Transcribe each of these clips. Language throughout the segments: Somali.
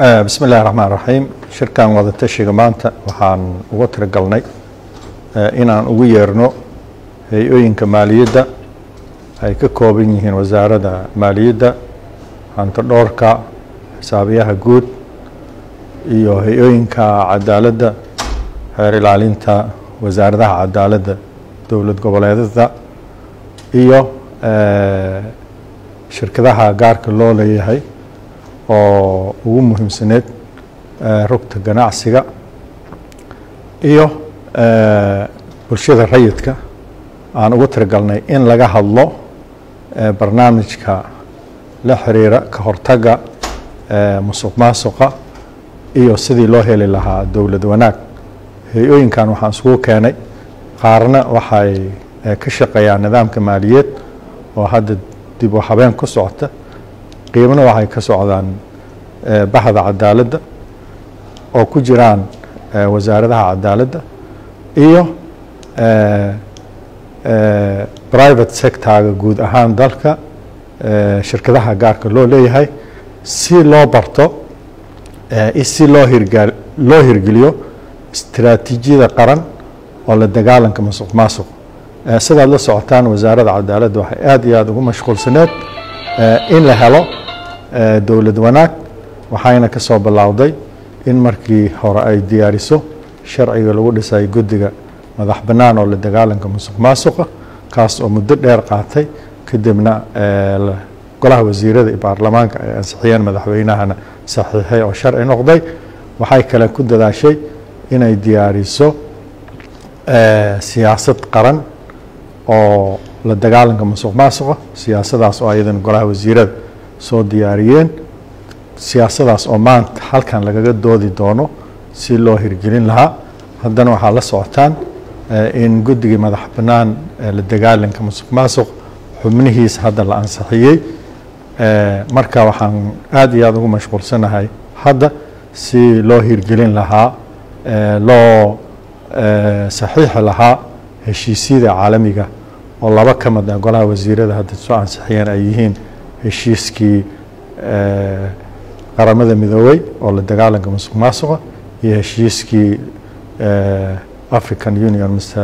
bismi illahi raxmaan raxiim shirkan wadatashiga maanta waxaan uga tiragalnay inaan ugu yeerno hay-ooyinka maaliyadda ay ka kooban yihiin wasaaradda maaliyadda hanti dhoorka xisaabiyaha guud iyo hay-ooyinka cadaaladda xeer ilaalinta wasaaradaha cadaaladda dowlad goboleedada iyo shirkadaha gaarka loo leeyahay oo ugu muhiimsaneed rugta ganacsiga iyo bulshada rayidka aan ugu tiragalnay in laga hadlo barnaamijka la xiriira ka hortaga musuq maasuqa iyo sidii loo heli lahaa dowlad wanaag hay-ooyinkan waxaan isugu keenay qaarna waxay ka shaqeeyaan nidaamka maaliyeed oo hadda dib u habeen ku socota qiibna waxay ka socdaan bahda cadaaladda oo ku jiraan wasaaradaha cadaaladda iyo private sectorga guud ahaan dalka shirkadaha gaarka loo leeyahay si loo barto si loo hirga loo hirgeliyo istiraatiijiyada qaran oo la dagaalanka masuq maasuq sidaad la socotaan wasaaradda cadaaladda waxay aada iyo aada ugu mashquulsaneed in la helo dowlad wanaag waxayna ka soo bilowday in markii hore ay diyaariso sharciga lagu dhisay guddiga madax bannaan oo la dagaalanka musuq maasuqa kaas oo muddo dheer qaatay kadibna golaha wasiirada iyo baarlamaanka ay ansixiyeen madaxweynahana saxiixay oo sharci noqday waxay kale ku dadaashay inay diyaariso siyaasad qaran oo la dagaalanka musuq maasuqa siyaasadaas oo ayadan golaha wasiirada soo diyaariyeen siyaasadaas oo maanta halkan lagaga doodi doono si loo hirgelin lahaa haddana waxaa la socotaan in guddigii madax bannaan la dagaalanka musuq maasuq xubnihiisa hadda la ansixiyey marka waxaan aada iyo aada ugu mashquulsanahay hadda si loo hirgelin lahaa loo saxiixi lahaa heshiisyada caalamiga oo laba ka mid ah golaha wasiirada hadda soo ansixiyeen ay yihiin heshiiskii qaramada midoobey oo la dagaalanka musuq maasuqa iyo heshiiskii african union mise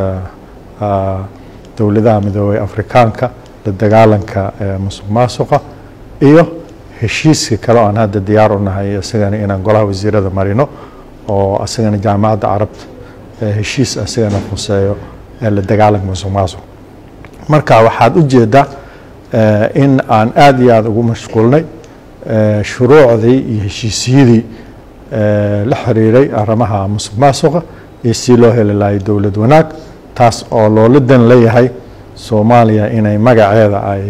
dowladaha midoobey afrikaanka la dagaalanka musuq maasuqa iyo heshiiska kale oo aan hadda diyaar u nahay isagana inaan golaha wasiirada marino oo isagana jaamacadda carabta heshiis isagana khuseeyo la dagaalanka musuq maasuq marka waxaad u jeedaa in aan aada iyo aada ugu mashquulnay shuruucdii iyo heshiisyadii la xiriiray arrimaha musuq maasuqa iyo si loo heli lahay dowlad wanaag taas oo loola dan leeyahay soomaaliya inay magaceeda ay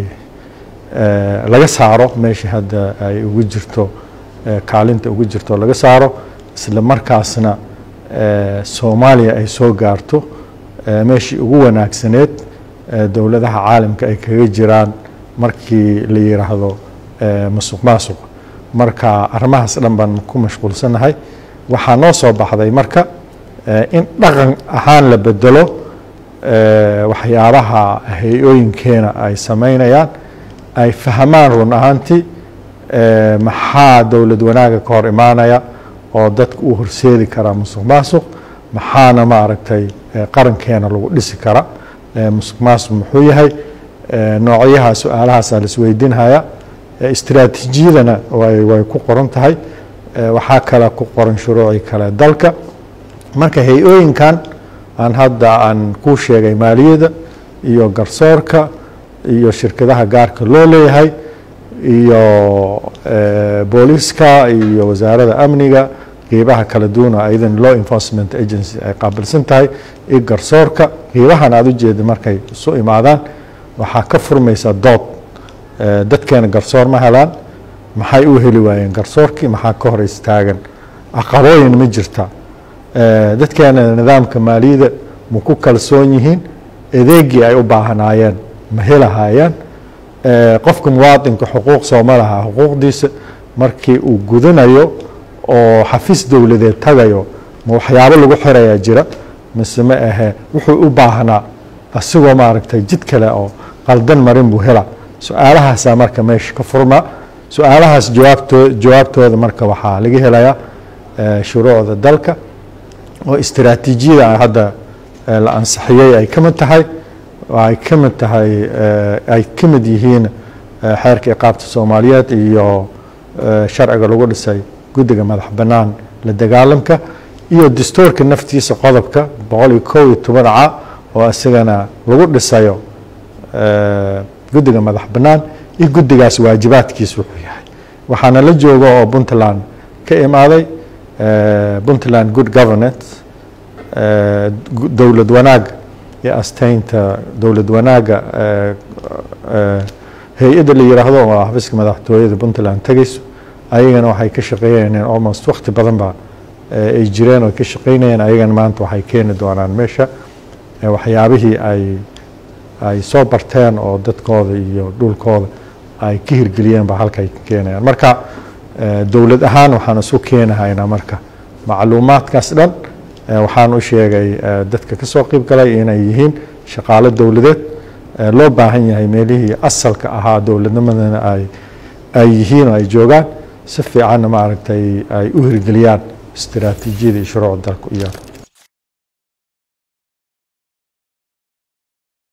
laga saaro meeshii hadda ay ugu jirto kaalinta ugu jirto laga saaro isla markaasna soomaaliya ay soo gaarto meeshii ugu wanaagsaneed dowladaha caalamka ay kaga jiraan markii la yiraahdo musuq maasuq marka arrimahaas dhan baan ku mashquulsanahay waxaa noo soo baxday marka in dhaqan ahaan la bedelo waxyaabaha hay-ooyinkeena ay samaynayaan ay fahmaan run ahaantii maxaa dowlad wanaaga ka hor imaanaya oo dadka u horseedi karaa musuq maasuq maxaana maaragtay qarankeena lagu dhisi kara musuq maasuq muxuu yahay noocyaha su-aalahaasa laisweydiinhaya istiraatiijiyadana way way ku qoran tahay waxaa kale ku qoran shuruucii kale dalka marka hay-ooyinkan aan hadda aan kuu sheegay maaliyadda iyo garsoorka iyo shirkadaha gaarka loo leeyahay iyo booliiska iyo wasaaradda amniga qeybaha kala duwana ayadan law enforcement agency ay qaabilsan tahay iyo garsoorka qeybahan aada u jeeda markay isu imaadaan waxaa ka furmaysa dood dadkeena garsoor ma helaan maxay u heli waayeen garsoorkii maxaa ka hor istaagan aqabooyin ma jirta dadkeena nidaamka maaliyadda ma ku kalsoon yihiin adeegii ay u baahnaayeen ma helahayaan qofka muwaadinka xuquuq sooma laha xuquuqdiisa markii uu gudanayo oo xafiis dowladeed tagayo ma waxyaabo lagu xirayaa jira mise ma ahe wuxuu u baahnaa asigoo maaragtay jid kale oo qaldan marin buu hela su-aalahaasaa marka meesha ka furmaa su-aalahaas jawaabtoo jawaabtooda marka waxaa laga helayaa shuruucda dalka oo istiraatiijiyada hadda la ansixiyey ay ka mid tahay ay ka mid tahay ay ka mid yihiin xeerka iqaabta soomaaliyeed iyo sharciga lagu dhisay guddiga madax bannaan la dagaalamka iyo dastuurka naftiisa qodobka boqol iyo kow iyo toban ca oo isagana lagu dhisayo guddiga madax bannaan iyo guddigaas waajibaadkiis wuxuu yahay waxaana la jooga oo puntland ka imaaday puntland good governance dowlad wanaag iyo asteynta dowlad wanaaga hay-adda la yiraahdo oo xafiiska madaxtooyada puntland tegayso ayagana waxay ka shaqeeyeen almost wakti badan ba ay jireen oo ka shaqeynayeen ayagana maanta waxay keeni doonaan meesha waxyaabihii ay ay soo barteen oo dadkooda iyo dhulkooda ay ka hirgeliyeen ba halka ay ka keenayaan marka dowlad ahaan waxaan isu keenahaynaa marka macluumaadkaas dhan waxaan u sheegay dadka ka soo qeyb galay inay yihiin shaqaalo dowladeed loo baahan yahay meelihii asalka ahaa dowladnimadana ay ay yihiin oo ay joogaan si fiicanna maaragtay ay u hirgeliyaan istiraatiijiyada iyo shuruucda dalka u yaal